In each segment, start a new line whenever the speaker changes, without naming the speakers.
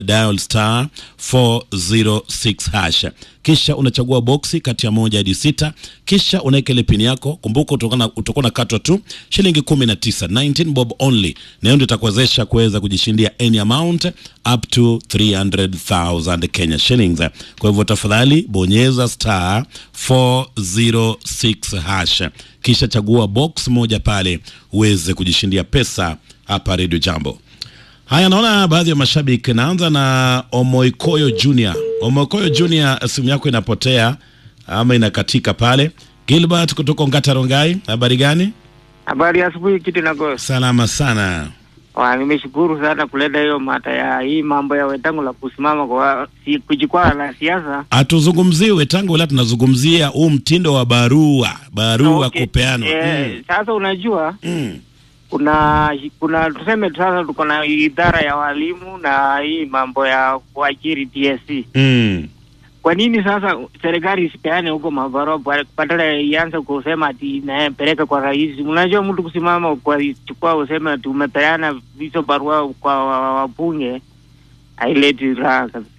dial star 406 hash, kisha unachagua boksi kati ya moja hadi sita, kisha unaweka ile pini yako. Kumbuka utakuwa na katwa tu shilingi 19, 19 bob only, na hiyo ndio itakuwezesha kuweza kujishindia any amount up to 300,000 Kenya shillings. Kwa hivyo tafadhali bonyeza star 406 hash, kisha chagua box moja pale uweze kujishindia pesa hapa Radio Jambo. Haya, naona baadhi ya mashabiki. Naanza na Omoikoyo Junior. Omoikoyo Junior, simu yako inapotea ama inakatika pale. Gilbert kutoka Ongata Rongai, habari gani?
Habari ya asubuhi kitu na gosi.
Salama sana.
Wa, nimeshukuru sana kuleta hiyo mata ya hii mambo ya wetangu la kusimama kwa si, kujikwaa na siasa.
Hatuzungumzii wetangu, ila tunazungumzia huu mtindo wa barua barua
Okay.
kupeanwa.
Eh,
Mm.
Sasa unajua
Mm.
kuna kuna tuseme sasa tuko na idara ya walimu na hii mambo ya kuajiri TSC.
Mm.
Kwa nini sasa serikali isipeane huko mabarua ba- badala ya ianze kusema ati inapeleka kwa rais? Unajua mtu kusimama kwa chukua useme ati umepeana hizo barua kwa wa- wabunge haileti raha kabisa.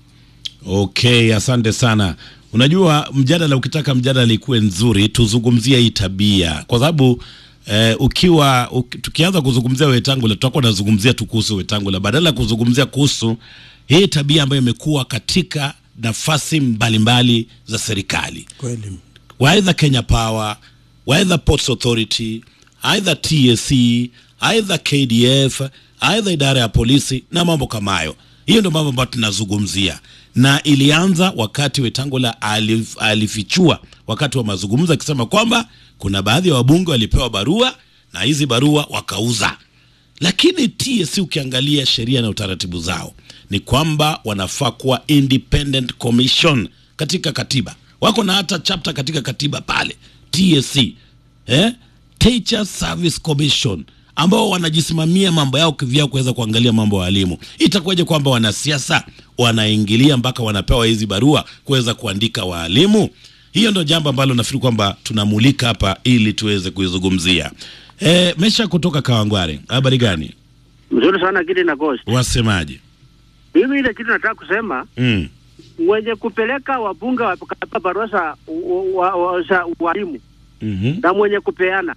Okay, asante sana. Unajua, mjadala ukitaka mjadala ikuwe nzuri, tuzungumzie hii tabia, kwa sababu eh, ukiwa uki, tukianza kuzungumzia Wetangula tutakuwa tunazungumzia tu kuhusu Wetangula badala ya kuzungumzia kuhusu hii tabia ambayo imekuwa katika nafasi mbalimbali za serikali
Kweli.
waidha Kenya Power, waidha Ports Authority, aidha TSC, aidha KDF, aidha idara ya polisi na mambo kama hayo. Hiyo ndio mambo ambayo tunazungumzia, na ilianza wakati Wetangula alif, alifichua wakati wa mazungumzo akisema kwamba kuna baadhi ya wabunge walipewa barua na hizi barua wakauza lakini TSC ukiangalia sheria na utaratibu zao ni kwamba wanafaa kuwa independent commission katika katiba. Wako na hata chapter katika katiba pale TSC, eh? Teacher Service Commission ambao wanajisimamia mambo yao kivyao kuweza kuangalia mambo ya walimu. Itakuwaje kwamba wanasiasa wanaingilia mpaka wanapewa hizi barua kuweza kuandika waalimu? Hiyo ndio jambo ambalo nafikiri kwamba tunamulika hapa ili tuweze kuizungumzia. E, Mesha kutoka Kawangware, habari gani?
Mzuri sana kile na Ghost.
Wasemaje?
Mimi ile kitu nataka kusema
Mm.
wenye kupeleka wabunge wakapa barua za u- wa- wa- za walimu
Mhm.
na mwenye kupeana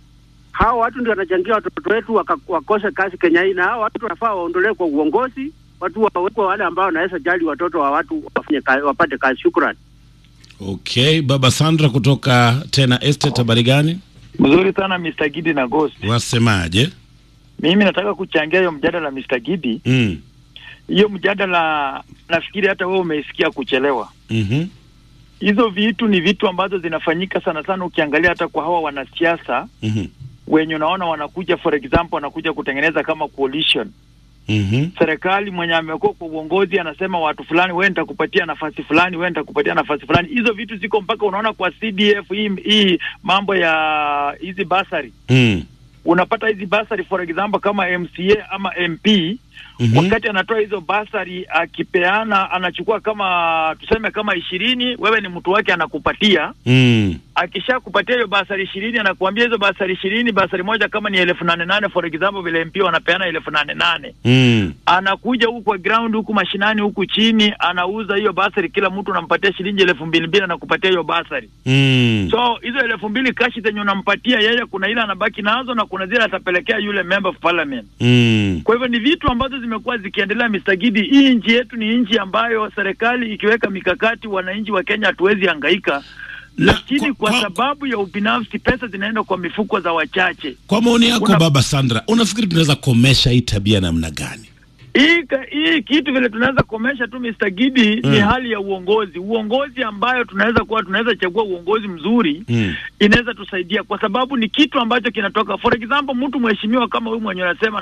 hao watu ndio wanachangia watoto wetu waka- wakose kazi Kenya hii, na hao watu wanafaa waondolewe kwa uongozi, watu wawekwe wale ambao wanaweza jali watoto wa watu wafanye kazi, wapate kazi. Shukrani.
Okay, baba Sandra kutoka tena estate, habari gani?
Mzuri sana Mr. Gidi na Ghost.
Wasemaje?
Mimi nataka kuchangia hiyo mjadala Mr. Gidi.
Mm.
Hiyo mjadala nafikiri hata wewe umeisikia kuchelewa.
Mhm.
Hizo vitu ni vitu ambazo zinafanyika sana sana, ukiangalia hata kwa hawa wanasiasa
Mhm.
wenye unaona wanakuja, for example, wanakuja kutengeneza kama coalition.
Mhm.
Serikali mwenye amekuwa kwa uongozi anasema watu fulani, wewe nitakupatia nafasi fulani, wewe nitakupatia nafasi fulani. Hizo vitu ziko mpaka unaona kwa CDF hii, hii mambo ya hizi basari
Mm.
unapata hizi basari for example kama MCA ama MP
Mhm.
wakati anatoa hizo basari akipeana, anachukua kama tuseme kama ishirini, wewe ni mtu wake, anakupatia
Mm.
akishakupatia hiyo basari ishirini, anakuambia hizo basari ishirini, basari moja kama ni elfu nane nane for example, vile MP wanapeana elfu nane nane
Mm.
anakuja huku kwa ground huku mashinani huku chini, anauza hiyo basari, kila mtu unampatia shilingi elfu mbili mbili, anakupatia hiyo basari
Mm.
So hizo elfu mbili kashi zenye unampatia yeye, kuna ile anabaki nazo na kuna zile atapelekea yule member of parliament.
Mm.
Kwa hivyo ni vitu ambazo zimekuwa zikiendelea. Mr. Gidi, hii nchi yetu ni nchi ambayo serikali ikiweka mikakati, wananchi wa Kenya hatuwezi hangaika,
Na
lakini
kwa-
kwa,
kwa-
sababu ya ubinafsi pesa zinaenda kwa mifuko za wachache.
Kwa maoni yako
Una-
baba Sandra, unafikiri tunaweza komesha hii tabia namna gani?
Hii ka- hii kitu vile tunaweza komesha tu Mr. Gidi ni
Mm.
hali ya uongozi, uongozi ambayo tunaweza kuwa tunaweza chagua uongozi mzuri
Mm.
inaweza tusaidia, kwa sababu ni kitu ambacho kinatoka. For example, mtu mheshimiwa kama huyu mwenye unasema